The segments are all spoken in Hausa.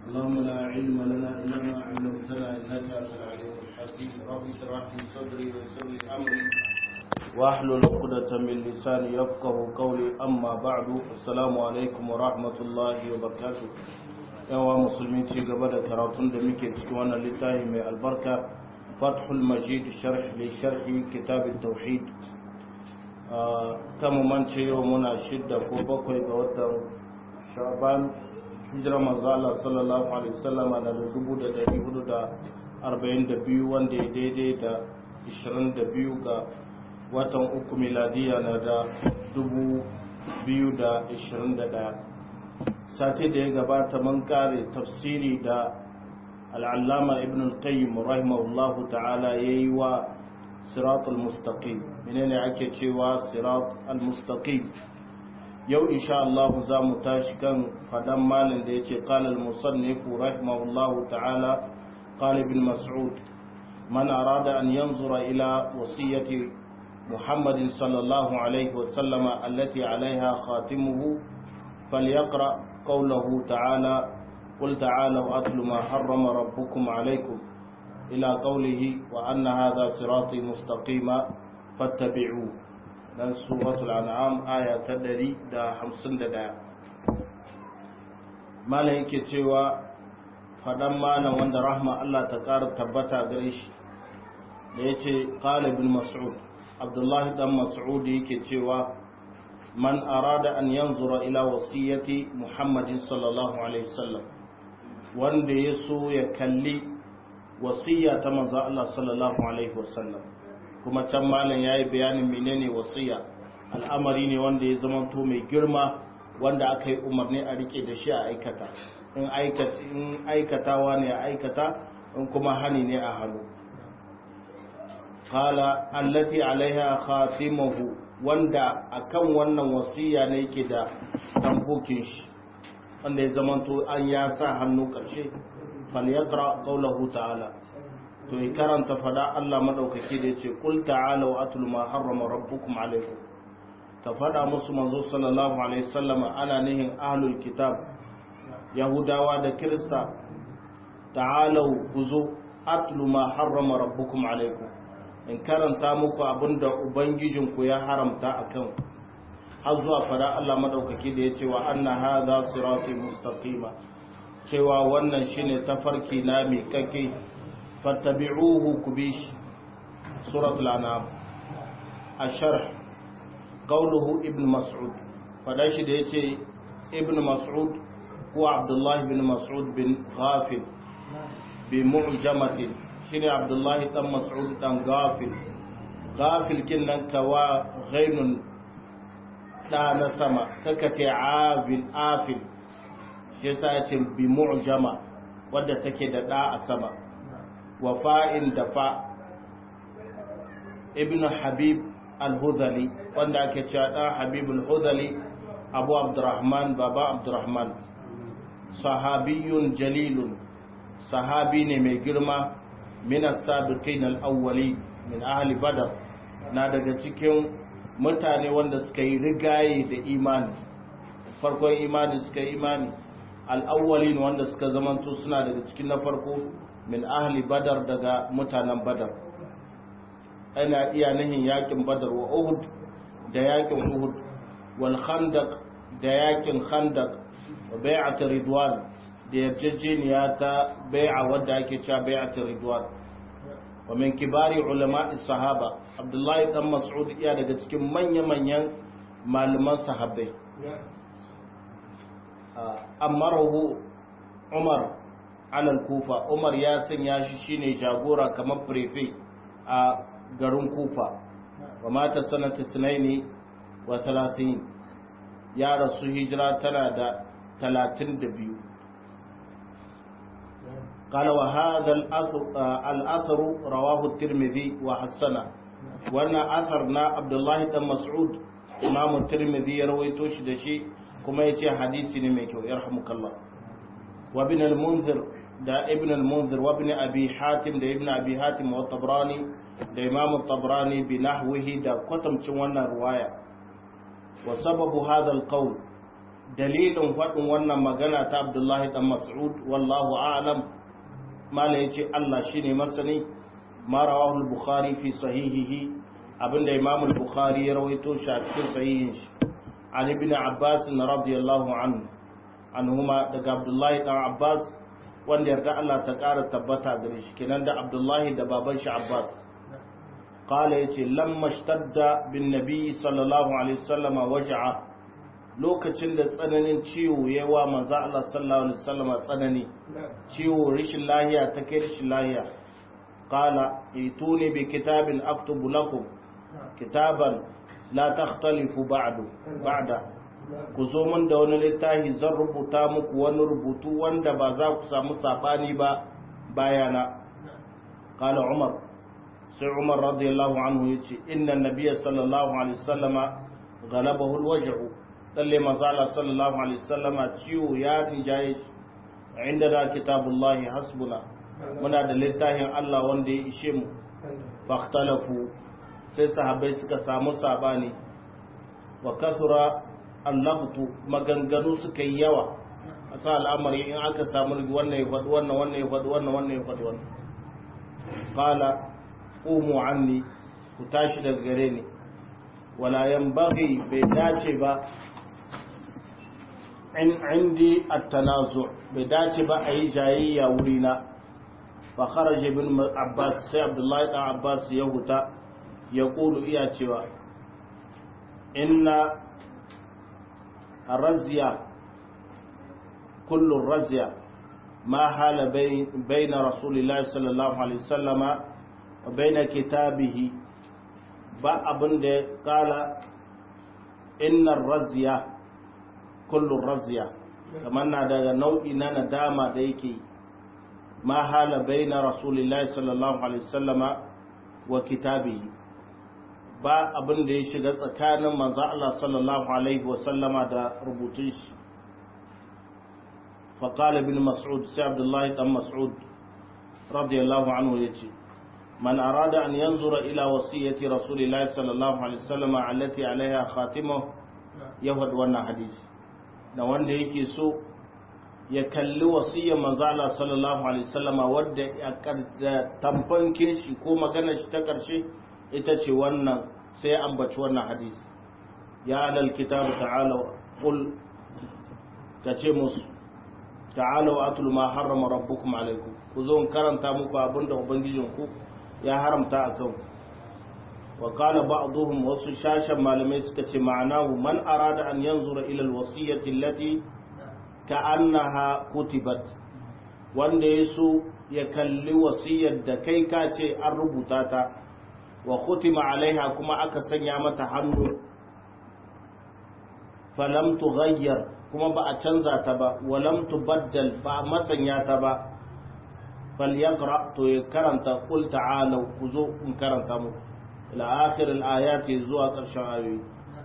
اللهم لا علم لنا إلا ما علمتنا إنك أنت العليم الحكيم رب اشرح لي صدري ويسر لي أمري واحلل عقدة من لساني يفقه قولي أما بعد السلام عليكم ورحمة الله وبركاته yawa musulmi ci gaba da karatun da muke cikin wannan littafi mai albarka fathul majid sharh li sharhi kitab tauhid kama mance yau muna shidda ko bakwai ga watan sha'ban hijira manzo Allah sallallahu alaihi wasallam na da dubu da dari hudu da arba'in da biyu wanda ya daidai da ishirin da biyu ga watan uku miladiya na da dubu biyu da ishirin da ɗaya sati da ya gabata mun kare tafsiri da al'allama ibn al-qayyim rahimahullahu ta'ala yayi wa sirat al-mustaqim menene ake cewa sirat al-mustaqim yau insha Allah za mu tashi kan fadan malin da yace qala al-musannif rahimahullahu ta'ala qala ibn mas'ud man arada an yanzura ila wasiyati محمد صلى الله عليه وسلم التي عليها خاتمه فليقرأ قوله تعالى قل تعالوا أتل ما حرم ربكم عليكم إلى قوله وأن هذا صراطي مستقيما فاتبعوه dan suratul an'am aya ta 151 malam yake cewa fadan malam wanda rahma Allah ta ƙara tabbata gare shi da yace qala ibn mas'ud abdullahi dan mas'ud yake cewa man arada an yanzura ila wasiyyati muhammadin sallallahu alaihi wasallam wanda ya so ya kalli wasiyya ta manzo Allah sallallahu alaihi wasallam kuma can malam yayi bayanin menene wasiyya al'amari ne wanda ya zama to mai girma wanda aka yi umarni a rike da shi a aikata in aikata in aikatawa ne a aikata in kuma hani ne a hannu qala allati alaiha khatimuhu wanda akan wannan wasiya ne yake da tambokin shi wanda ya zamanto an ya sa hannu ƙarshe falyaqra qawluhu ta'ala to ya karanta fada Allah madaukaki da yace qul ta'ala wa atlu ma harrama rabbukum alaykum ta fada musu manzo sallallahu alaihi wasallam ana nihin ahlul kitab yahudawa da kirista ta'alu kuzu atlu ma harrama rabbukum alaykum in karanta muku abinda ubangijinku ya haramta a kan har zuwa fara Allah madaukaki da ya ce wa anna hadha sirati mustaqima cewa wannan shine tafarki na mai kake fattabi'uhu kubish suratul anam asharh qawluhu ibn mas'ud fada shi da yace ibn mas'ud ko abdullah ibn mas'ud bin ghafil bi mu'jamatin shine abdullahi dan mas'ud dan gafil gafil kin nan kawa ghainun da na sama kaka ce afil afil shi yasa ya ce bi mu'jama wadda take da da a sama wa fa'in da fa ibn habib al-hudhali wanda ake cewa dan habib al-hudhali abu abdurrahman baba abdurrahman sahabiyun jalilun sahabi ne mai girma min as-sabiqin al-awwali min ahli badar na daga cikin mutane wanda suka yi rigaye da imani farkon imani suka yi imani al-awwalin wanda suka zamanto suna daga cikin na farko min ahli badar daga mutanen badar ana iya nihin yakin badar wa uhud da yakin uhud wal khandaq da yakin khandaq wa bai'at ridwan da yarjejeniya ta bai'a wadda ake cewa bai'at ridwan wa min kibari ulama'i sahaba abdullahi dan mas'ud iya daga cikin manya-manyan malaman sahabbai amarahu umar alal kufa umar ya sanya shi shine jagora kamar prefe a garin kufa wa mata sanata tunaini wa talatin ya rasu hijira tana da talatin da biyu قال وهذا الأثر رواه الترمذي وحسنه وانا أثرنا عبد الله بن مسعود إمام الترمذي يرويته شدشي كما يتي حديثي نميكو يرحمك الله وابن المنذر دا ابن المنذر وابن أبي حاتم دا ابن أبي حاتم والطبراني دا إمام الطبراني بنحوه دا قتم تشوانا رواية وسبب هذا القول dalilin faɗin wannan magana ta abdullahi dan mas'ud wallahu a'lam mala yace Allah shine masani ma rawahu al-bukhari fi sahihihi abinda imam al-bukhari ya rawaito shi a cikin sahihin shi an ibn abbas radiyallahu anhu anhuma daga abdullahi dan abbas wanda yarda Allah ta ƙara tabbata gare shi kenan da abdullahi da baban shi abbas qala yace lamma shtadda bin nabi sallallahu alaihi wasallama waj'a lokacin da tsananin ciwo ya wa manzo Allah sallallahu alaihi wasallam tsanani ciwo rishin lahiya ta kai rishin lahiya qala ituni bi kitabin aktubu lakum kitaban la takhtalifu ba'du ba'da ku zo mun da wani littafi zan rubuta muku wani rubutu wanda ba za ku samu sabani ba bayana qala umar sai umar radiyallahu anhu yace inna nabiyya sallallahu alaihi wasallama غلبه الوجع lalle mazala sallallahu alaihi wasallama ciwo ya rijaye shi inda da kitabullahi hasbuna muna da littafin Allah wanda ya ishe mu fahtalafu sai sahabbai suka samu sabani wa kathura allabtu maganganu suka yi yawa a sa al'amari in aka samu wannan ya faɗi wannan wannan ya faɗi wannan wannan ya faɗi wannan qala umu anni ku tashi daga gare ni wala yanbaghi bai dace ba in indi at-tanazu bai dace ba a yi jayayya wurina fa kharaja ibn abbas sai abdullahi dan abbas ya huta ya kulu iya cewa inna الرزية كل الرزية ما حال بين, بين رسول الله صلى الله عليه وسلم وبين كتابه با abin da kala innar raziya kullun raziya kamar na daga nau'i na nadama da yake ma hala baina rasulillahi sallallahu alaihi wasallama wa kitabihi ba abin da ya shiga tsakanin manzo Allah sallallahu alaihi wa sallama da rubutun shi fa qala ibn mas'ud sai abdullahi dan mas'ud radiyallahu anhu yace man arada an yanzura ila wasiyati rasulillahi sallallahu alaihi wa sallama allati alaiha khatimu yahud wannan hadisi da wanda yake so ya kalli wasiyar manzo Allah sallallahu alaihi wa sallama wadda ya tamfankin shi ko maganar shi ta karshe ita ce wannan sai ya ambaci wannan hadisi ya alal kitabu ta'ala qul kace musu ta'ala wa atul ma harrama rabbukum alaikum ku zo in karanta muku abinda ubangijin ku ya haramta akan wa qala ba'dhum wasu shashan malamai suka ce ma'anahu man arada an yanzura ila alwasiyati allati ka'annaha kutibat wanda yaso ya kalli wasiyar da kai ka ce an rubuta ta wa khutima alaiha kuma aka sanya mata hannu falam tughayyar kuma ba a canza ta ba wa lam tubaddal ba a masanya ta ba falyaqra to ya karanta qul ta'alu ku zo in karanta muku ila akhir al-ayati zuwa karshen ayoyi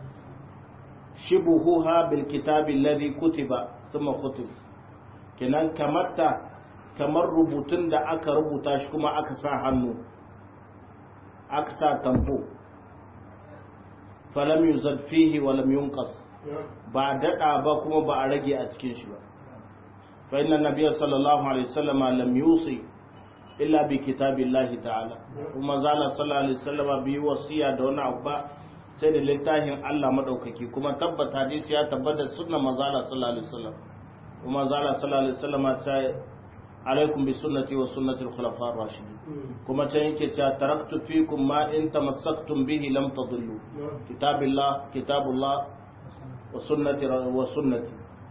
shibuhuha bil kitabi alladhi kutiba thumma kutib kenan kamarta kamar rubutun da aka rubuta shi kuma aka sa hannu aka sa tamfo falam yuzad fihi wa lam yunqas ba dada ba kuma ba a rage a cikin shi ba fa inna nabiyya sallallahu alaihi wasallam lam yusi illa bi kitabillahi ta'ala kuma zala sallallahu alaihi wasallam bi wasiya da wani abu ba sai da littafin Allah madaukaki kuma tabbata hadisi ya tabbata sunnar manzala sallallahu alaihi wasallam kuma zala sallallahu alaihi wasallam ta alaikum bi sunnati wa sunnati al-khulafa ar-rashidin kuma can yake cewa taraktu fikum ma in tamassaktum bihi lam tadillu kitabillah kitabullah wa sunnati wa sunnati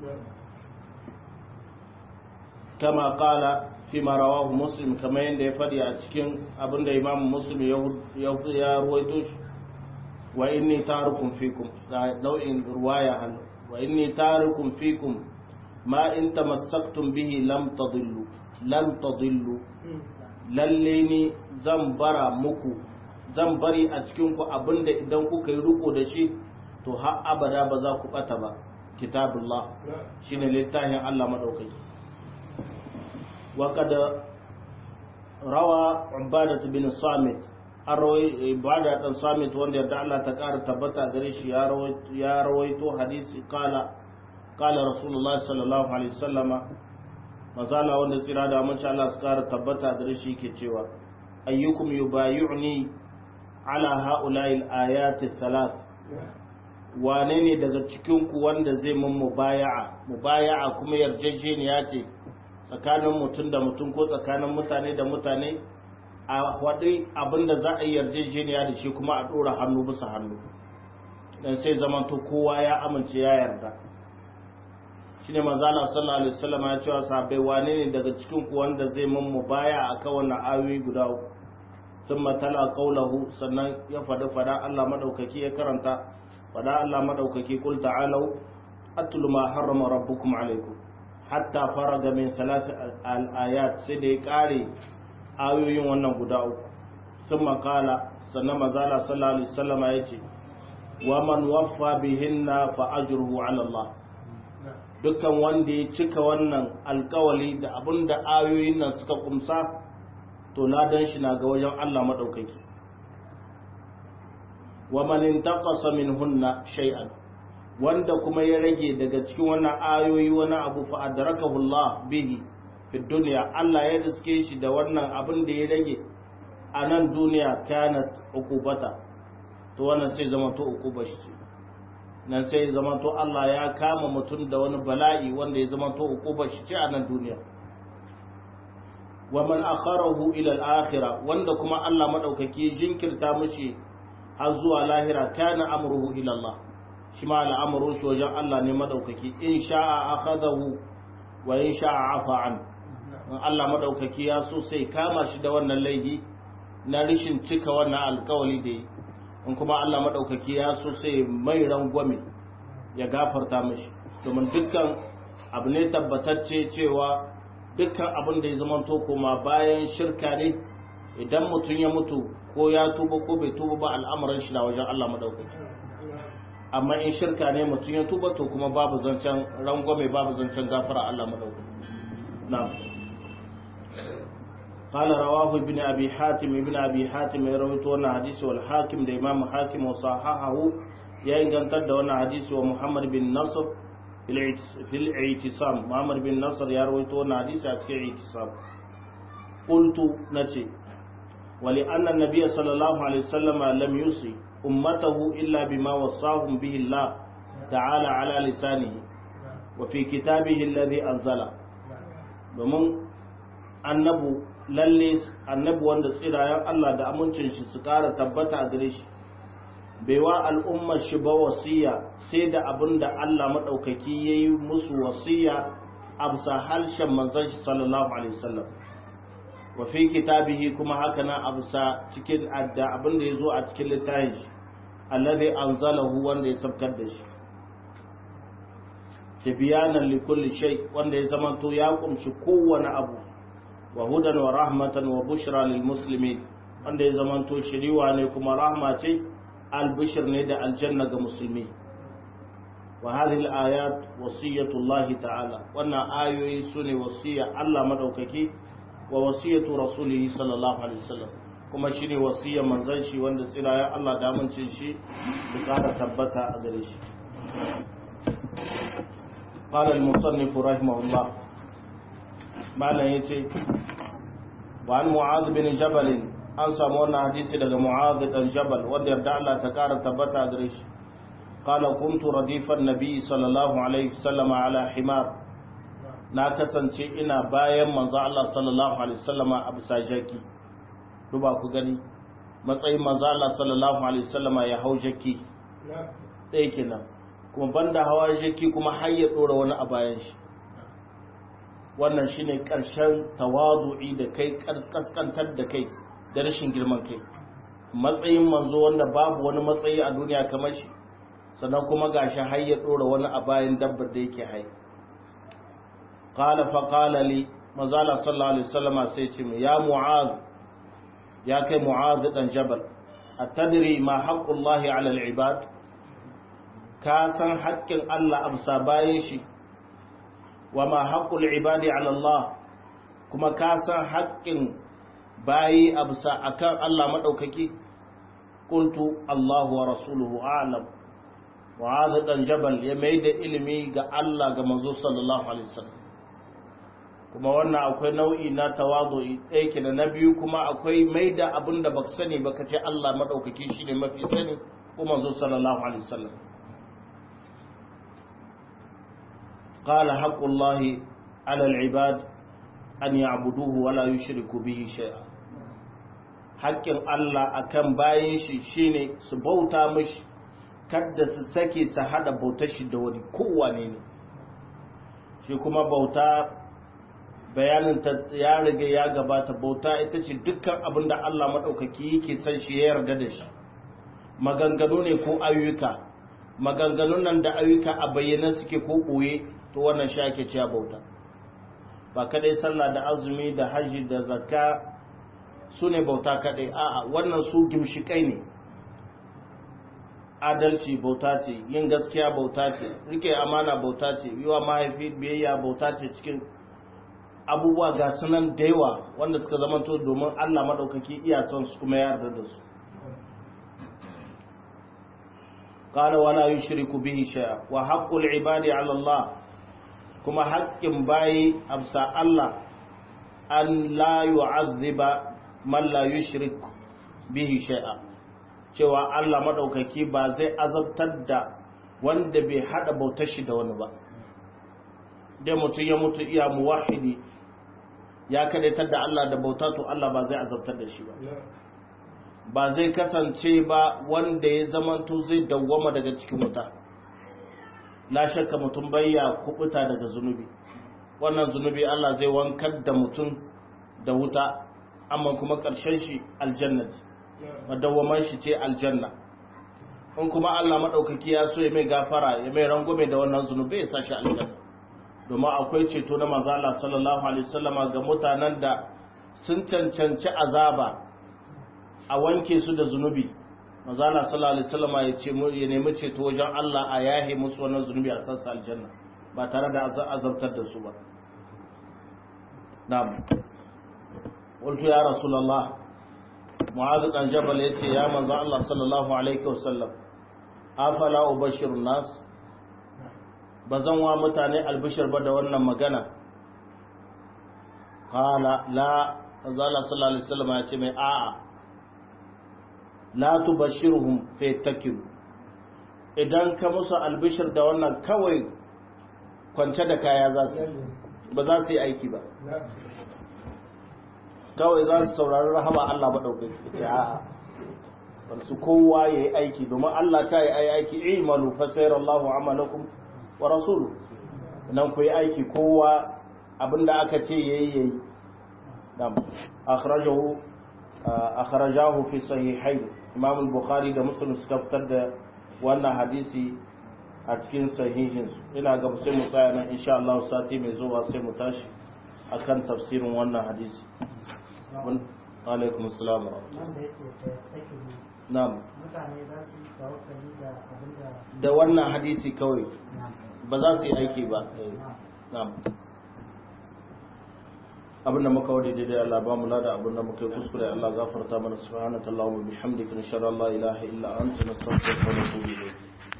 kama qala fi ma rawahu muslim kama yanda ya fadi a cikin abinda imam muslim ya ya ruwaito shi wa inni tarukum fikum ga nau'in ruwaya hal wa inni tarukum fikum ma in tamassaktum bihi lam tadillu lan tadillu lalle ni zan bara muku zan bari a cikin ku abinda idan kuka yi riko da shi to har abada ba za ku bata ba kitabullah shine littafin Allah madaukaki wa kad rawa ubadah bin samit arwai ibada dan samit wanda yarda Allah ta kara tabbata gare shi ya rawaito hadisi kala qala rasulullahi sallallahu alaihi wasallama mazala wanda tsira da amince Allah su kara tabbata da shi ke cewa ayyukum yubayyi'ni ala ha'ula'i al-ayati thalath wane ne daga cikin ku wanda zai mun mubaya'a mubaya'a kuma yarjejeniya ce tsakanin mutum da mutum ko tsakanin mutane da mutane a waɗi abinda za a yi yarjejeniya da shi kuma a ɗora hannu bisa hannu dan sai zamanto kowa ya amince ya yarda shine manzo Allah sallallahu alaihi wasallam ya cewa sahabbai wane ne daga cikin ku wanda zai mun mubaya akan wannan ayoyi guda uku thumma tala qawluhu sannan ya fada fada Allah madaukaki ya karanta fada Allah madaukaki kul ta'alu atlu ma harrama rabbukum alaikum hatta faraga min thalath al-ayat sai da ya kare ayoyin wannan guda uku thumma qala sannan manzo Allah sallallahu alaihi wasallam ya ce wa man waffa bihinna fa ajruhu ala Allah dukkan wanda ya cika wannan alkawali da abin da ayoyin nan suka kumsa to ladan shi na ga wajen Allah maɗaukaki wa man intaqasa minhunna shay'an wanda kuma ya rage daga cikin wannan ayoyi wani abu fa adrakahu Allah bihi fi dunya Allah ya riske shi da wannan abin da ya rage a nan duniya kanat uqubata to wannan sai zama to uquba shi nan sai zama to Allah ya kama mutum da wani bala'i wanda ya zama to uqubar shi ce a nan duniya wa man akharahu ila al-akhirah wanda kuma Allah madaukaki jinkirta mishi har zuwa lahira kana amruhu ila Allah shi ma al'amru shi wajen Allah ne madaukaki in sha'a akhadahu wa in sha'a afa an in Allah madaukaki ya so sai kama shi da wannan laifi na rishin cika wannan alkawali da yi in kuma Allah maɗaukaki ya so sai mai rangwame ya gafarta mashi domin dukkan abu ne tabbatacce cewa dukkan abin da ya zama to kuma bayan shirka ne idan mutum ya mutu ko ya tuba ko bai tuba ba al'amuran shi na wajen Allah maɗaukaki amma in shirka ne mutum ya tuba to kuma babu zancen rangwame babu zancen gafara Allah maɗaukaki na'am قال رواه ابن أبي حاتم ابن أبي حاتم يروي تونا حديث والحاكم ده إمام حاكم وصححه يا إن كان تد وانا حديث ومحمد بن نصر في الاعتصام محمد بن نصر يروي تونا حديث في الاعتصام قلت نتي ولأن النبي صلى الله عليه وسلم لم يوصي أمته إلا بما وصاهم به الله تعالى على لسانه وفي كتابه الذي أنزله domin annabu lalle annabi wanda tsirayen Allah da amincin shi su kara tabbata a gare shi bai wa al'ummar shi ba wasiya sai da abin da Allah maɗaukaki ya yi musu wasiya a bisa harshen manzon shi sallallahu alaihi wasallam wa fi kitabihi kuma haka nan a bisa cikin da abin da ya zo a cikin littafin shi allazi anzalahu wanda ya sabkar da shi tibyanan likulli shay wanda ya zamanto ya kumshi kowane abu wa hudan wa rahmatan wa bushra lil muslimin wanda ya zamanto shiriwa ne kuma rahma ce albishir ne da aljanna ga musulmi wa hadhihi al-ayat wasiyatu Allah ta'ala wannan ayoyi sune wasiya Allah madaukaki wa wasiyatu rasulih sallallahu alaihi wasallam kuma shine wasiyar manzon shi wanda tsiraya Allah da amincin shi su kara tabbata a gare shi قال المصنف رحمه الله معنى يتي وعن معاذ بن جبل an samu wannan hadisi daga Mu'adh dan Jabal wanda yarda Allah ta kara tabbata gare shi qala kuntu radifan nabi sallallahu alaihi wasallam ala himar na kasance ina bayan manzo Allah sallallahu alaihi wasallam a bisa jaki duba ku gani matsayin manzo Allah sallallahu alaihi wasallam ya hau jaki ɗaya kenan kuma banda hawa jaki kuma har ya dora wani a bayan shi wannan shine ƙarshen tawadu'i da kai kaskantar da kai da rashin girman kai matsayin manzo wanda babu wani matsayi a duniya kamar shi sannan kuma gashi har ya dora wani a bayan dabbar da yake hai qala fa qala li mazala sallallahu alaihi wasallam sai ce ya mu'az ya kai mu'az dan jabal atadri ma haqqullahi ala al-ibad ka san haƙƙin Allah amsa bayan shi wa ma haqqul ibadi ala Allah kuma ka san haƙƙin bayi amsa akan Allah madaukaki qultu Allahu wa rasuluhu a'lam mu'adh dan jabal ya mai da ilimi ga Allah ga manzo sallallahu alaihi wasallam kuma wannan akwai nau'i na tawadu'i ɗaya ke da na biyu kuma akwai mai da abin da baka sani baka ce Allah madaukaki shine mafi sani ko manzo sallallahu alaihi wasallam قال حق الله على العباد أن يعبدوه ولا يشركوا به شيئا haƙƙin Allah akan bayan shi shine su bauta mishi kada su sake su hada bautar shi da wani kowane ne shi kuma bauta bayanin ta ya riga ya gabata bauta ita ce dukkan abin da Allah maɗaukaki yake san shi ya yarda da shi maganganu ne ko ayyuka maganganun nan da ayyuka a bayyana suke ko ɓoye to wannan shi ake cewa bauta ba kadai sallah da azumi da hajji da zakka su ne bauta kadai a'a wannan su gimshikai ne adalci bauta ce yin gaskiya bauta ce rike amana bauta ce yiwa mahaifi biyayya bauta ce cikin abubuwa ga sunan da yawa wanda suka zamanto domin Allah maɗaukaki iya son su kuma yarda da su قال ولا يشرك به شيئا وحق العباد على الله kuma haƙƙin bayi amsa Allah an la yu'azziba man la yushrik bihi shay'a cewa Allah madaukaki ba zai azabtar da wanda bai hada bautar shi da wani ba dai mutum ya mutu iya muwahidi ya kadaitar da Allah da bauta to Allah ba zai azabtar da shi ba ba zai kasance ba wanda ya zamanto zai dawwama daga cikin wuta la shakka mutum bayya kubuta daga zunubi wannan zunubi Allah zai wankar da mutum da wuta amma kuma ƙarshen shi aljannat madawwaman shi ce aljanna in kuma Allah madaukaki ya so ya mai gafara ya mai rangume da wannan zunubi ya sashi aljanna domin akwai ceto na manzo Allah sallallahu alaihi wasallama ga mutanen da sun cancanci azaba a wanke su da zunubi manzala sallallahu alaihi wasallam ya ce ya nemi ceto wajen Allah a yahe musu wannan zunubi a sassa aljanna ba tare da azabtar da su ba na'am qultu ya rasulullah mu'adh dan jabal yace ya manzo Allah sallallahu alaihi wasallam afala ubashirun nas bazan wa mutane albishir ba da wannan magana qala la manzala sallallahu alaihi wasallam ya ce mai a'a la tubashirhum fa yattakilu idan ka musu albishir da wannan kawai kwance da kaya za su ba za su yi aiki ba kawai za su saurari rahama Allah ba dauke ce a'a bar su kowa ya yi aiki domin Allah ta yi ai aiki imalu fa sayarallahu amalakum wa rasulu nan ku yi aiki kowa abinda aka ce yayi yayi nam akhrajahu akhrajahu fi sahihayn imam al-bukhari da muslim suka fitar da wannan hadisi a cikin sahihinsu ina ga sai mu tsaya nan insha Allah sati mai zuwa sai mu tashi akan tafsirin wannan hadisi alaikum assalam wa na'am mutane za su yi tawakkali da abinda da wannan hadisi kawai ba za su yi aiki ba na'am abinda muka wadi daidai Allah ba mu lada abinda muka yi kuskure Allah gafarta mana subhanaka Allahumma bihamdika nashhadu an la ilaha illa anta nastaghfiruka wa natubu ilayk